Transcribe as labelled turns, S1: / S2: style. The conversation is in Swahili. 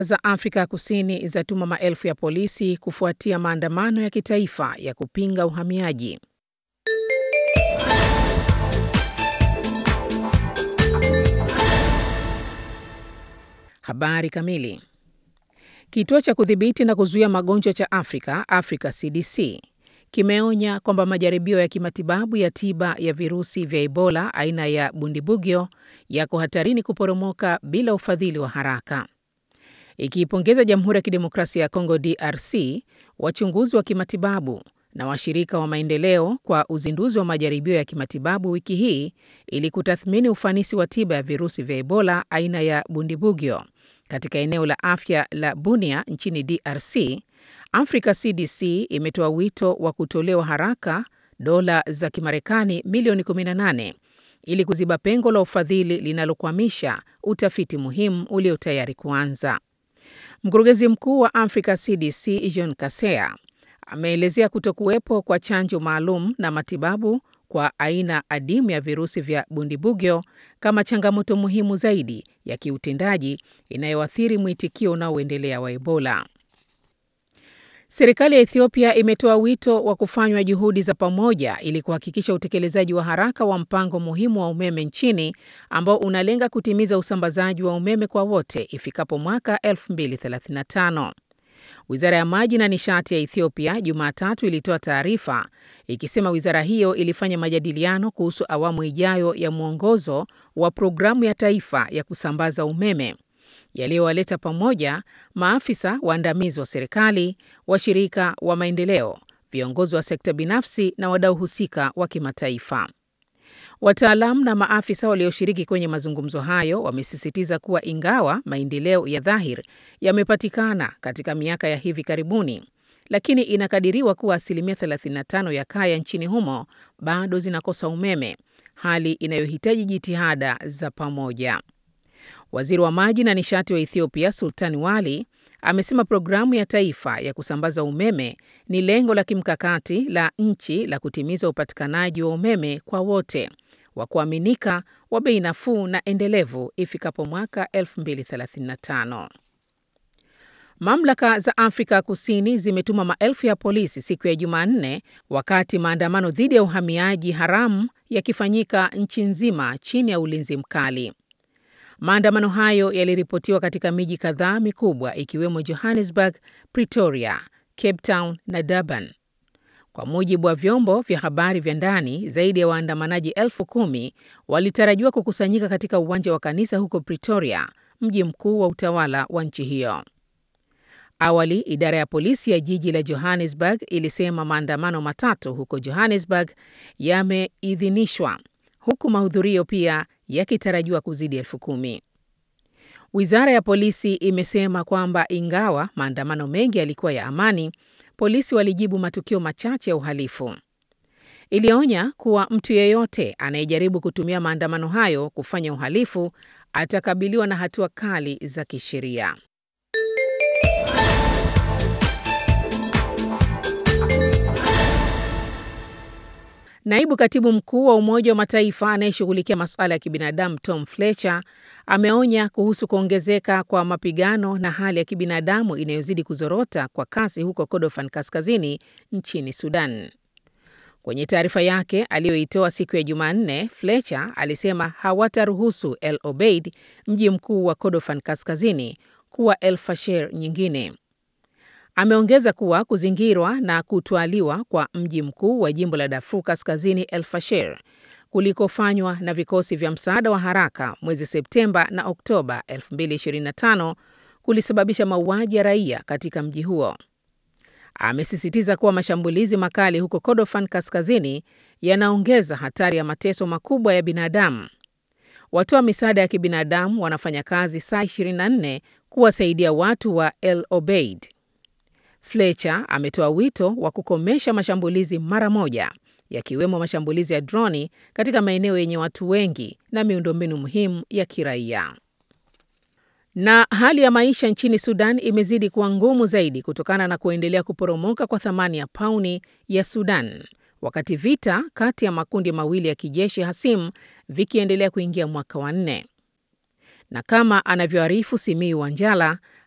S1: za Afrika Kusini zatuma maelfu ya polisi kufuatia maandamano ya kitaifa ya kupinga uhamiaji. Habari kamili. Kituo cha kudhibiti na kuzuia magonjwa cha Afrika, Africa CDC, kimeonya kwamba majaribio ya kimatibabu ya tiba ya virusi vya Ebola aina ya Bundibugyo yako hatarini kuporomoka bila ufadhili wa haraka. Ikiipongeza Jamhuri ya Kidemokrasia ya Kongo DRC, wachunguzi wa kimatibabu na washirika wa maendeleo kwa uzinduzi wa majaribio ya kimatibabu wiki hii ili kutathmini ufanisi wa tiba ya virusi vya Ebola aina ya Bundibugyo katika eneo la afya la Bunia nchini DRC. Africa CDC imetoa wito wa kutolewa haraka dola za Kimarekani milioni 18 ili kuziba pengo la ufadhili linalokwamisha utafiti muhimu ulio tayari kuanza. Mkurugenzi mkuu wa Africa CDC John Kaseya ameelezea kutokuwepo kwa chanjo maalum na matibabu kwa aina adimu ya virusi vya Bundibugyo kama changamoto muhimu zaidi ya kiutendaji inayoathiri mwitikio unaoendelea wa Ebola. Serikali ya Ethiopia imetoa wito wa kufanywa juhudi za pamoja ili kuhakikisha utekelezaji wa haraka wa mpango muhimu wa umeme nchini ambao unalenga kutimiza usambazaji wa umeme kwa wote ifikapo mwaka 2035. Wizara ya maji na nishati ya Ethiopia Jumatatu ilitoa taarifa ikisema wizara hiyo ilifanya majadiliano kuhusu awamu ijayo ya mwongozo wa programu ya taifa ya kusambaza umeme yaliyowaleta pamoja maafisa waandamizi wa serikali, washirika wa maendeleo, viongozi wa sekta binafsi na wadau husika wa kimataifa. Wataalamu na maafisa walioshiriki kwenye mazungumzo hayo wamesisitiza kuwa ingawa maendeleo ya dhahiri yamepatikana katika miaka ya hivi karibuni, lakini inakadiriwa kuwa asilimia 35 ya kaya nchini humo bado zinakosa umeme, hali inayohitaji jitihada za pamoja. Waziri wa maji na nishati wa Ethiopia Sultani Wali amesema programu ya taifa ya kusambaza umeme ni lengo la kimkakati la nchi la kutimiza upatikanaji wa umeme kwa wote wa kuaminika wa bei nafuu na endelevu ifikapo mwaka 2035. Mamlaka za Afrika Kusini zimetuma maelfu ya polisi siku ya Jumanne wakati maandamano dhidi ya uhamiaji haramu yakifanyika nchi nzima chini ya ulinzi mkali. Maandamano hayo yaliripotiwa katika miji kadhaa mikubwa ikiwemo Johannesburg, Pretoria, Cape Town na Durban. Kwa mujibu wa vyombo vya habari vya ndani, zaidi ya waandamanaji elfu kumi walitarajiwa kukusanyika katika uwanja wa kanisa huko Pretoria, mji mkuu wa utawala wa nchi hiyo. Awali, idara ya polisi ya jiji la Johannesburg ilisema maandamano matatu huko Johannesburg yameidhinishwa huku mahudhurio pia yakitarajiwa kuzidi elfu kumi. Wizara ya polisi imesema kwamba ingawa maandamano mengi yalikuwa ya amani, polisi walijibu matukio machache ya uhalifu. Ilionya kuwa mtu yeyote anayejaribu kutumia maandamano hayo kufanya uhalifu atakabiliwa na hatua kali za kisheria. Naibu katibu mkuu wa Umoja wa Mataifa anayeshughulikia masuala ya kibinadamu Tom Fletcher ameonya kuhusu kuongezeka kwa mapigano na hali ya kibinadamu inayozidi kuzorota kwa kasi huko Kordofan kaskazini nchini Sudan. Kwenye taarifa yake aliyoitoa siku ya Jumanne, Fletcher alisema hawataruhusu El Obeid, mji mkuu wa Kordofan kaskazini, kuwa El Fasher nyingine. Ameongeza kuwa kuzingirwa na kutwaliwa kwa mji mkuu wa jimbo la Darfur Kaskazini, El Fasher, kulikofanywa na vikosi vya msaada wa haraka mwezi Septemba na Oktoba 2025 kulisababisha mauaji ya raia katika mji huo. Amesisitiza kuwa mashambulizi makali huko Kordofan Kaskazini yanaongeza hatari ya mateso makubwa ya binadamu. Watoa misaada ya kibinadamu wanafanya kazi saa 24 kuwasaidia watu wa El Obeid. Fletcher ametoa wito wa kukomesha mashambulizi mara moja, yakiwemo mashambulizi ya droni katika maeneo yenye watu wengi na miundombinu muhimu ya kiraia. Na hali ya maisha nchini Sudan imezidi kuwa ngumu zaidi kutokana na kuendelea kuporomoka kwa thamani ya pauni ya Sudan, wakati vita kati ya makundi mawili ya kijeshi hasimu vikiendelea kuingia mwaka wa nne. Na kama anavyoarifu Simiyu Wanjala,